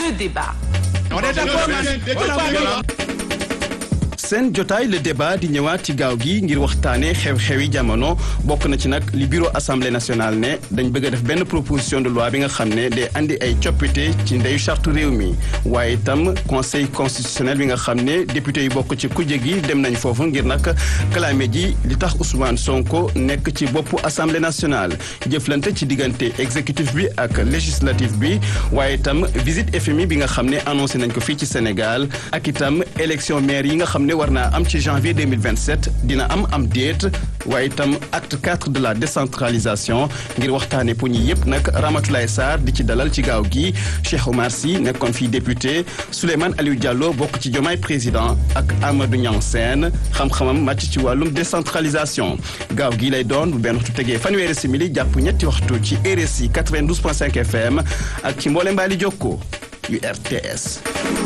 le débat. On est d'accord seen jotaay le débat di ñëwaat ci gaaw gi ngir waxtaanee xew-xewi jamono bokk na ci nag li bureau assemblée nationale ne dañ bëgg a def benn proposition de loi bi nga xam ne day andi ay coppite ci ndeyu charte réew mi waaye itam conseil constitutionnel bi nga xam ne député yi bokk ci kujje gi dem nañ foofu ngir nag kalaame ji li tax Ousmane Sonko nekk ci boppu assemblée nationale jëflante ci diggante exécutif bi ak législatif bi waaye itam visite FMI bi nga xam ne annoncé nañ ko fii ci Sénégal ak itam élection maire yi nga xam ne war naa am ci janvier 2027 dina am am déet waaye itam acte 4 de la décentralisation ngir waxtaane pour ñi yëpp nag Ramatoulaye Sarr di ci dalal ci gaaw gi Cheikh Omar Sy nekkoon fii député Souleymane Aliou Diallo bokk ci Diomaye président ak Amadou Niang Sène xam-xamam màcc ci wàllum décentralisation gaaw gi lay doon bu benn waxtu tegee fanweeri simili jàpp ñetti waxtu ci RSI 92.5 FM ak ci mboole mbaali jokko yu RTS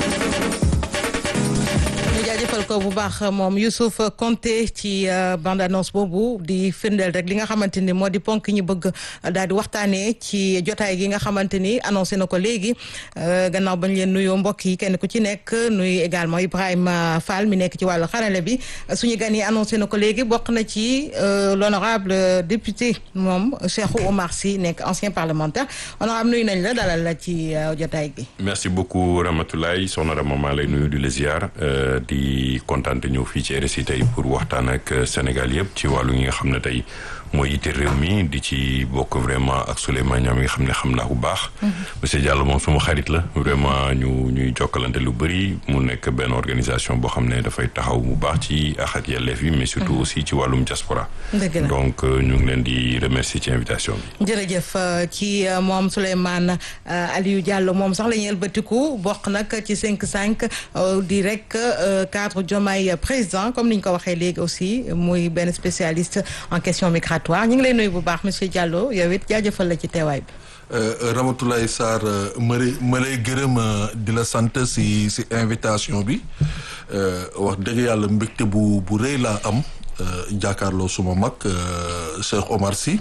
jaajëfal ko bu baax moom Youssouf Konté ci bande annonce boobu di firndeel rek li nga xamante ni moo di ponk ñi bëgg daal di waxtaanee ci jotaay gi nga xamante ni annoncé na ko léegi gannaaw bañ leen nuyoo mbokk yi kenn ku ci nekk nuyu également Ibrahima Fall mi nekk ci wàllu xarale bi suñu gan yi annoncé na ko léegi bokk na ci l'honorable député moom Cheikh Oumar Sy nekk ancien parlementaire honorable nuyu nañ la dalal la ci jotaay gi. merci beaucoup Ramatoulaye soxna Rama maa lay nuyu di la ziar di kontaan te ñëw fii ci RSI tey pour waxtaan ak Sénégal yëpp ci wàllu ñi nga xam ne tey mooy yitte réew mi di ci bokk vraiment ak Souleymane Niang mi nga xam ne xam naa bu baax. monsieur Diallo moom suma xarit la vraiment ñu ñuy jokkalante lu bëri mu nekk benn organisation boo xam ne dafay taxaw bu baax ci àq ak yelleef yi mais surtout aussi ci wàllum diaspora. donc ñu ngi leen di remercier ci invitation bi. jërëjëf ci moom Souleymane Aliou Diallo moom sax la ñuy ëlbatiku bokk nag ci 5-5 di rek cadre Diomaye président comme ni ñu ko waxee léegi aussi muy benn spécialiste en question migratoire ñu ngi lay nuyu bu baax monsieur Diallo yow it jaajëfal la ci teewaay bi. Ramatoulaye Sarr ma lay ma lay gërëm di la sant si si invitation bi wax dëgg yàlla mbégte bu bu rëy laa am jàkkaarloo suma mag Cheikh Omar Sy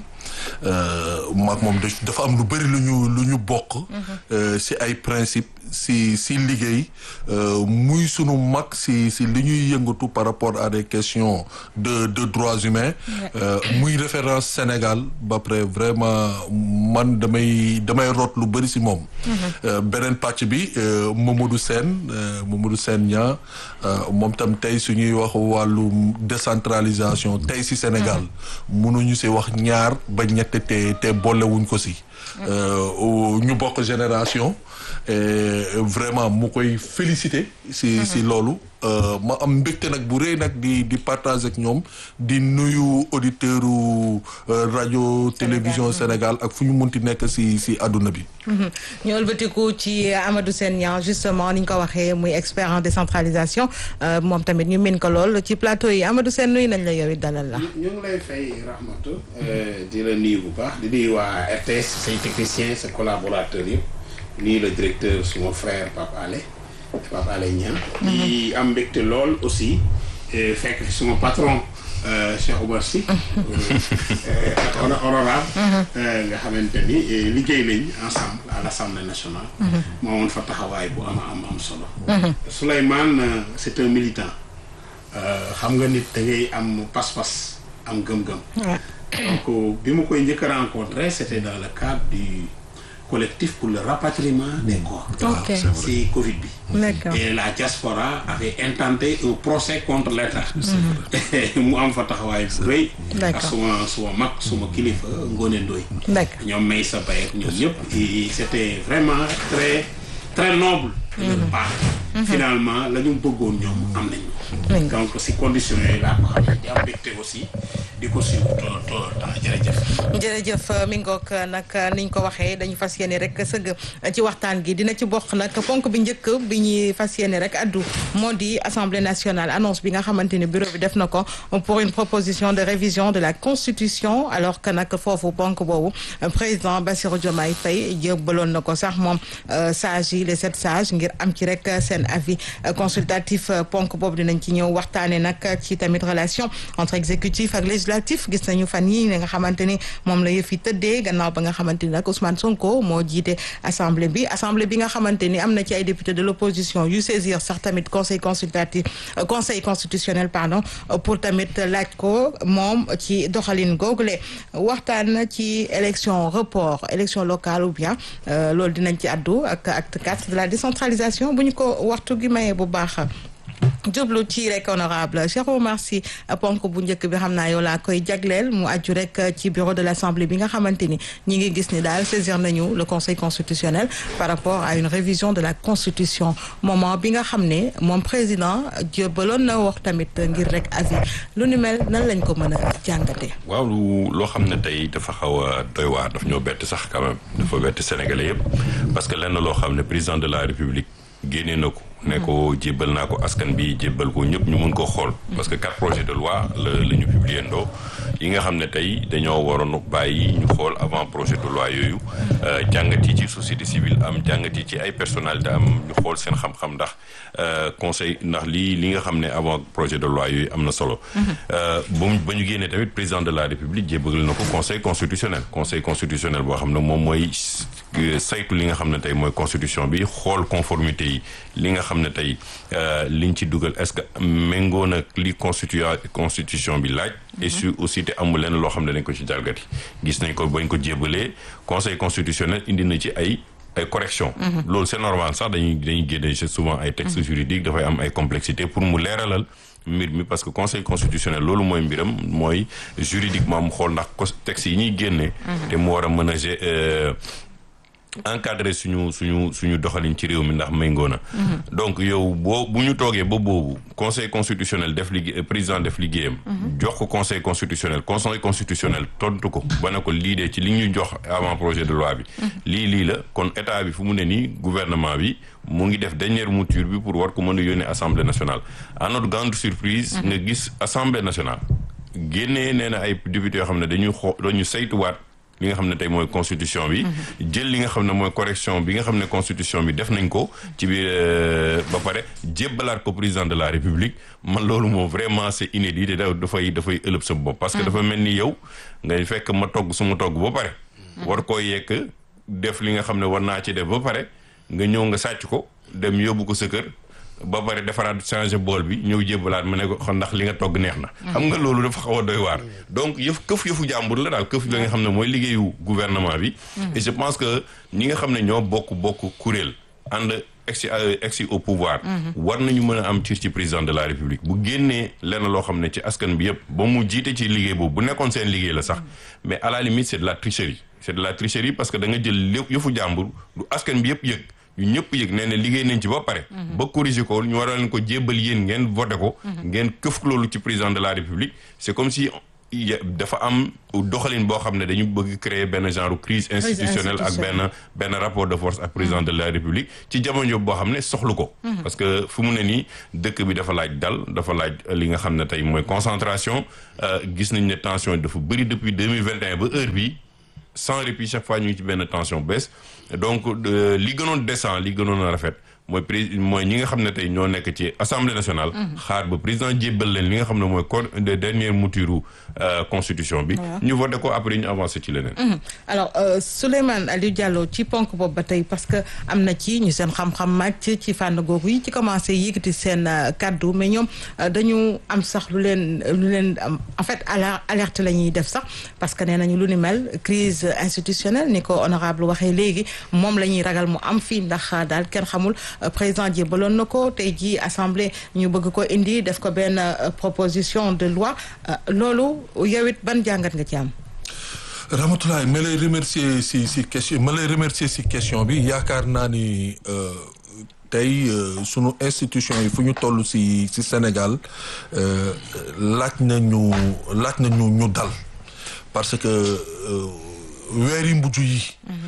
maag moom dafa am lu bëri lu ñu lu ñu bokk. si ay principe si si liggéey muy sunu mag si si li ñuy yëngatu par rapport à des questions de de droits humains. muy référence Sénégal ba pare vraiment man damay damay root lu bëri si moom. beneen pàcc bi Mamadou Sène Mamadou Sène Niang moom tam tey suñuy wax wàllu décentralisation tey si Sénégal. mënuñu si wax ñaar ba ñett te te boolewuñ ko si. ñu bokk génération. vraiment mu koy féliciter si si loolu ma am mbégte nag bu rëy nag di di partager ak ñoom di nuyu auditeur u rajo télévision Sénégal ak fu ñu munti nekk si si àdduna bi ñu ëlbatiku ci Amadou Sène Niang justement ni ñu ko waxee muy expert en décentralisation moom tamit ñu min ko lool ci plateau yi Amadou Sène nuyu nañ la yow it dalal la ñu ngi lay fay Rahmatou di la nuyu bu baax di nuyu waa RTS say technicien sa collaborateur yëpp nii le directeur suma frère Pape Alé Pape Alé Niang di am mbégte lool aussi fekk fi suma patron Cheikh Oumar Sy honorable nga xamante ni liggéey nañ ensemble à l'Assemblée nationale moo woon fa taxawaay bu am am am solo Souleymane c'est un militant xam nga nit da ngay am pas-pas am gëm-gëm donc bi ma koy njëkk a rencontré c'était dans le cadre du collectif pour le rapatriement des corps. Ok. C'est Covid bi. D'accord. Et la diaspora avait intenté un procès contre l'État. mu am fa taxawaay bu rëy. D'accord. ak suma suma mag suma kilifa Ngone Ndoye. D'accord. ñoom may sa bay ak ñoom ñëpp. et c'était vraiment très très noble. de leur part. finalement la ñu bëggoon ñoom am nañu. Oui. donc si conditions yooyu laa ko xam di am mbégte aussi di ko suivre tout tout le temps jërëjëf. jërëjëf mi ngoog nag niñ ko waxee dañu fas yéene rek sëgg ci waxtaan gi dina ci bokk nag ponk bi njëkk bi ñuy fas yéene rek addu moo di assemblée nationale annonce bi nga xamante ni bureau bi def na ko pour une proposition de révision de la constitution alors que nag foofu ponk boobu président Bassirou Diomaye Faye jébbaloon na ko sax moom sages yi les sept sages ngir am ci rek seen avis consultatif ponk boobu dinañ ci ñëw waxtaane nag ci tamit relation entre exécutif ak législatif législatif gis nañu fan yi nga xamante ni moom la yëf yi tëddee gannaaw ba nga xamante ni nag Ousmane Sonko moo jiite assemblée bi assemblée bi nga xamante ni am na ci ay députés de l'opposition yu saisir sax tamit conseil consultatif conseil constitutionnel pardon pour tamit laaj ko moom ci doxalin googule waxtaan ci élection report élection locale ou bien loolu dinañ ci addu ak acte 4 de la décentralisation bu ñu ko waxtu gi mayee bu baax jublu ci rek honorable Cheikh Oumar Sy ponk bu njëkk bi xam naa yow laa koy jagleel mu aju rek ci bureau de l'Assemblée bi nga xamante ni ñi ngi gis ni daal saisir nañu le conseil constitutionnel par rapport à une révision de la constitution moment bi nga xam ne moom président jébaloon na wax tamit ngir rek avis lu ni mel nan lañ ko mën a jàngatee. waaw loo xam ne tey dafa xaw a doy waar daf ñoo bett sax quand même dafa bett sénégalais yëpp parce que lenn loo xam ne président de la république génnee na ko. ne ko jébbal naa ko askan bi jébbal ko ñëpp ñu mun ko xool. parce que quatre projets de loi la la ñu publier ndoo yi nga xam ne tey dañoo waroon bàyyi ñu xool avant projet de loi yooyu. jàngat yi ci société civile am jàngat yi ci ay personnalité am ñu xool seen xam-xam ndax conseil ndax lii li nga xam ne avant projet de loi yooyu am na solo. ba mu ba ñu génnee tamit président de la république jébbal na ko conseil constitutionnel conseil constitutionnel boo xam ne moom mooy saytu li nga xam ne tey mooy constitution bi xool conformité yi li nga xam ne tey liñ ci dugal est-ce que méngoo na li constitu constitution bi laaj et su aussi te amul lenn loo xam ne dañ ko ci jalgati gis nañ ko bañ ko jébalee conseil constitutionnel indi na ci ay ay correction loolu c'est normal sax dañuy dañuy génne souvent ay textes juridiques dafay am ay complexité pour mu leeralal mbir mi parce que conseil constitutionnel loolu mooy mbiram mooy juridiquement mu xool ndax textes yi ñuy génne te mu war a mën a encadré suñu suñu suñu doxalin ci réew mi ndax méngoo na donc yow boo bu ñu toogee ba boobu conseil constitutionnel def liggéey président def liggéeyam jox ko conseil constitutionnel conseil constitutionnel tontu ko ba ne ko lii de ci li ñu jox avant projet de loi bi lii lii la kon état bi fu mu ne nii gouvernement bi mu ngi def dernière mouture bi pour war ko mën a yónnee assemblée nationale à notre grande surprise nga gis assemblée nationale génnee nee na ay députés yoo xam ne dañuy xoo dañu saytuwaat li nga xam ne tey mooy constitution bi jël li nga xam ne mooy correction bi nga xam ne constitution bi def nañ ko ci biir ba pare jébbalaat ko président de la république man loolu moom vraiment c'est inédit te da dafay dafay ëlëb sa bopp parce que dafa mel ni yow ngay fekk ma togg su ma togg ba pare war koo yekk def li nga xam ne war naa ci def ba pare nga ñëw nga sàcc ko dem yóbbu ko sa kër ba pare defaraat changer bool bi ñëw jébbalaat ma ne ko xam ndax li nga togg neex na xam nga loolu dafa xaw a doy waar donc yëf këf yëfu jàmbur la daal këf la nga xam ne mooy liggéeyu gouvernement bi et je pense que ñi nga xam ne ñoo bokk bokk kuréel ànd egsi egsi au pouvoir war nañu mën a am ci ci président de la république bu génnee lenn loo xam ne ci askan bi yëpp ba mu jiite ci liggéey boobu bu nekkoon seen liggéey la sax mais à la limite c'est de la tricherie c'est de la tricherie parce que da nga jël lépp yëfu jàmbur du askan bi yëpp yëg ñu ñëpp yëg nee na liggéey nañ ci ba pare ba corriger ko ñu war a leen ko jébbal yéen ngeen voté ko ngeen këf loolu ci président de la république c'est comme si dafa am doxalin boo xam ne dañu bëgg créer benn genre crise institutionnelle ak benn benn rapport de force ak président de la république ci jamono boo xam ne soxlu ko parce que fu mu ne nii dëkk bi dafa laaj dal dafa laaj li nga xam ne tey mooy concentration gis nañ ne tension dafa bëri depuis deux mille vingt et un ba heure bi sans répit chaque fois ñu ngi ci benn tension baisse donc li gënoon décent li gënoon a rafet mooy pré mooy ñi nga xam ne tey ñoo nekk ci assemblée nationale. xaar ba président jébbal leen li nga xam ne mooy code de dernière mouture constitution bi. ñu voté ko après ñu avancé ci leneen. alors Souleymane Aliou Diallo ci ponk boobu ba tey parce que am na ci ñu seen xam-xam màcc ci fànn googu yi ci commencé yëkkati seen kaddu mais ñoom dañu am sax lu leen lu leen en fait alerte la ñuy def sax parce que nee nañu lu ni mel crise institutionnelle ni ko honorable waxee léegi moom la ñuy ragal mu am fii ndax daal kenn xamul. président jébbaloon na ko tey jii assemblée ñu bëgg ko indi def ko benn proposition de loi loolu yow it ban jàngat nga ci am. Ramatoulaye ma lay remercier si si question ma lay remercier si question bi yaakaar naa ni tey sunu institution yi fu ñu toll si si Sénégal laaj na ñu laaj na ñu ñu dal parce que. weeri mujj yi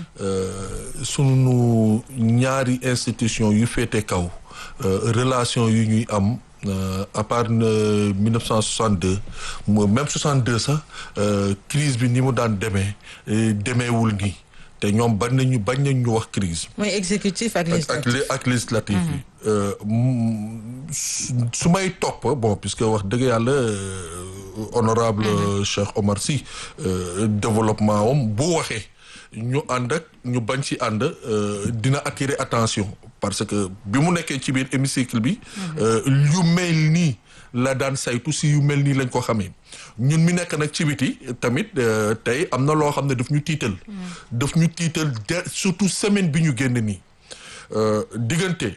sunu ñaari institution yu féete kaw relation yu ñuy am à part 1962 même 62 sax crise bi ni mu daan demee demeewul nii te ñoom bañ nañu bañ nañ ñu wax crise mooy exécutif ak législatif ak législatif bi su may topp bon puisque wax dëgg yàlla honorable Cheikh Omar Sy développement am bu waxee ñu ànd ak ñu bañ ci ànd dina attirer attention parce que bi mu nekkee ci biir hémicycle bi yu mel nii la daan saytu si yu mel nii lañ ko xamee ñun mi nekk nag ci biti tamit tey am na loo xam ne daf ñu tiital daf ñu tiital de surtout semaine bi ñu génn nii diggante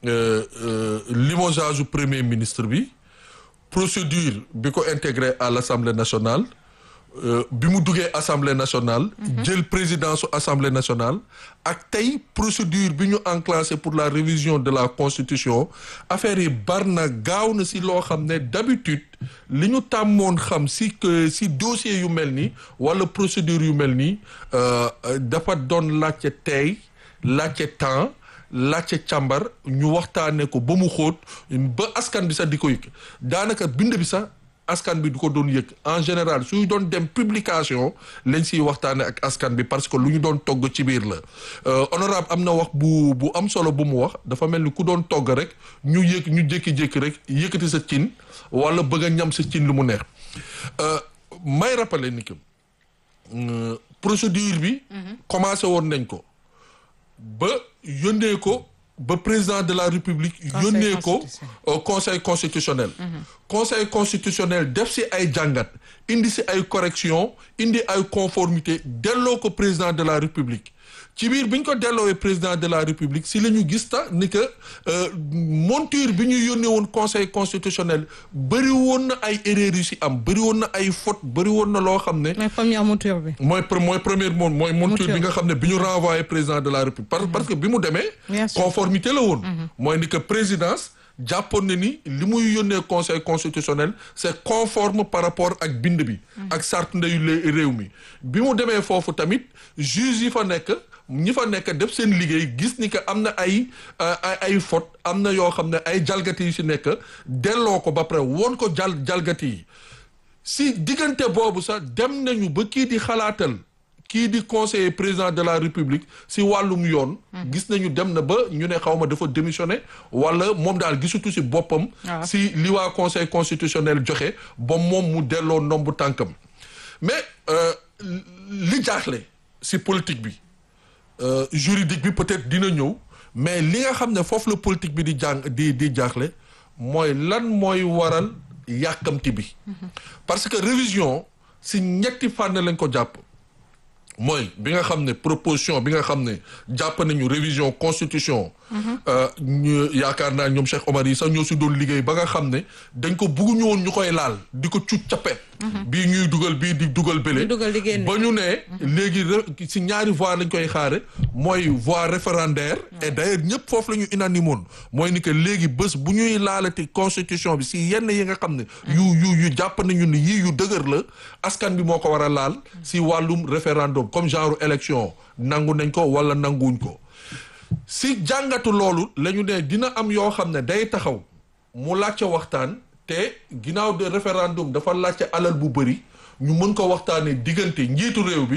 limogeage premier ministre bi procédure bi ko intégré à l'Assemblée nationale bi mu duggee assemblée nationale. jël présidence su assemblée nationale. ak tey procédure bi ñu enclenché pour la révision de la constitution affaire yi bar na gaaw na si loo xam ne d'habitude li ñu tàmmoon xam si que si dossier yu mel nii wala procédure yu mel nii dafa doon laajte tey laajte temps. laajte càmbar ñu waxtaanee ko ba mu xóot ba askan bi sax di ko yëg daanaka bind bi sax askan bi du ko doon yëg en général suy doon dem publication lañ siy waxtaanee ak askan bi parce que lu ñu doon togg ci biir la honorable am na wax bu bu am solo bu mu wax dafa mel ni ku doon togg rek ñu yëg ñu jékki-jékki rek yëkkati sa cin wala bëgg a ñam sa cin lu mu neex may rappeler ni que procédure bi commencé woon nañ ko ba yónnee ko ba président de la république yónnee ko conseil constitutionnel conseil constitutionnel def si ay jàngat indi si ay correction indi ay conformité delloo ko président de la république ci biir bi ñu ko delloowee président de la république si la ñu gis ta ni que monture bi ñu yónnee woon conseil constitutionnel bëri woon na ay erreurs yu si am bëri woon na ay fautes bëri woon na loo xam ne. mais première monture bi. mooy mooy première moom mooy monture bi nga xam ne bi ñu renvoyé président de la république. parce que bi mu demee. conformité la woon. mooy ni que présidence. jàppoon na ni li muy yónnee conseil constitutionnel c'est conforme par rapport ak bind bi. ak charte ndeyu réew mi. bi mu demee foofu tamit juge yi fa nekk ñi fa nekk def seen liggéey gis ni que am na ay ay ay faute am na yoo xam ne ay jalgati yu si nekk delloo ko ba pare woon ko jal jalgati yi si diggante boobu sax dem nañu ba kii di xalaatal. kii di conseiller président de la république si wàllum yoon gis nañu dem na ba ñu ne xaw ma dafa démissionné wala moom daal gisutu si boppam si li waa conseil constitutionnel joxe ba moom mu delloo ndombu tànkam mais li jaaxle si politique bi juridique bi peut-être dina ñëw mais li nga xam ne foofu la politique bi di jàng di di jaaxle mooy lan mooy waral yàkkamti bi parce que révision si ñetti fànn lañ ko jàpp mooy bi nga xam ne proposition bi nga xam ne jàpp nañu révision constitution ñu yaakaar naa ñoom Cheikh Omar yi sax ñoo si doon liggéey ba nga xam ne dañ ko bugguñu woon ñu koy laal di ko cuc cappet bii ñuy dugal bii di dugal bële ba ñu ne léegi si ñaari voie lañ koy xaare mooy voie référendaire et d'ailleurs ñëpp foofu la ñu unanimoon mooy ni que léegi bés bu ñuy laalati constitution bi si yenn yi nga xam ne yu yu yu jàpp nañu ni yii yu dëgër la askan bi moo ko war a laal si wàllum référendum comme genre élection nangu nañ ko wala nanguwuñ ko si jàngatu loolu la ñu ne dina am yoo xam ne day taxaw mu laajte waxtaan te ginnaaw de référendum dafa laajte alal bu bëri ñu mën ko waxtaanee diggante njiitu réew bi